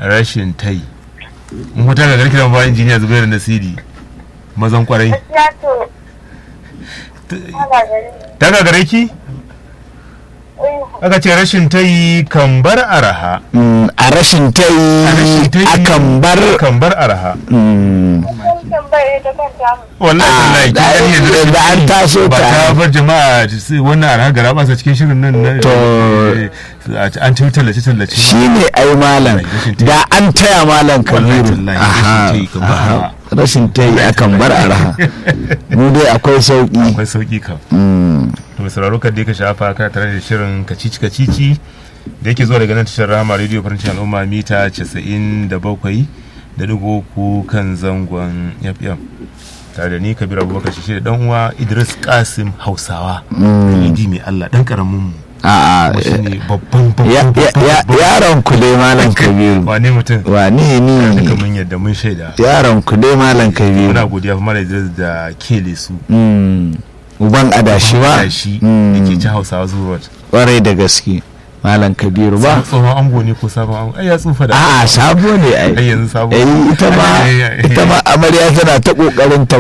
rashin tai in wata ga garki da ba injiniya zubairu nasiri mazan kwarai gaskiya to ana gari ta ga gare ki aka ce rashin tai kan bar araha Mm, a rashin ta rashin yi tai akan bar kan bar araha Mm, kun tambaye da kanta wallahi Ah, tallahi kin da- gani yanzu da an taso ba ta. ta bar jama'a su wannan araha gara ba sa cikin shirin nan na To. eh, an ci tallace tallace shi ne ai malam Rashin tai. da an taya malam Wallahi kabiru tallahi, Aha, rashin tai kan bar aha. araha. rashin ta yi akan bar araha mu dai akwai sauki akwai sauki kam Mm, to mai sauraro kan dai ka shafa kana tare da shirin kacici kacici da yake zuwa daga nan tashar rama radio farancin al'umma mita 97 da digo ku kan zangon fm tare da ni kabir abubakar shi da dan uwa idris kasim hausawa idi mai allah dan karamin mu a'a kuma shine babban ya- babban ya- ya- babban yaron ku dai malam kabiru wane mutum wane duka ni mun yadda mun shaida yaron ku dai malam kabiru muna godiya kuma da idris da kele su Mm, uban adashi ba shi Mm. da ke ci hausawa zuwa kwarai da gaske malam kabiru ba tsohon ango ne ko sabon ango ai ya tsufa da a'a sabo ne ai ai yanzu sabo eh ita ma Ai, ai, ai. ita ma amarya tana ta kokarin ta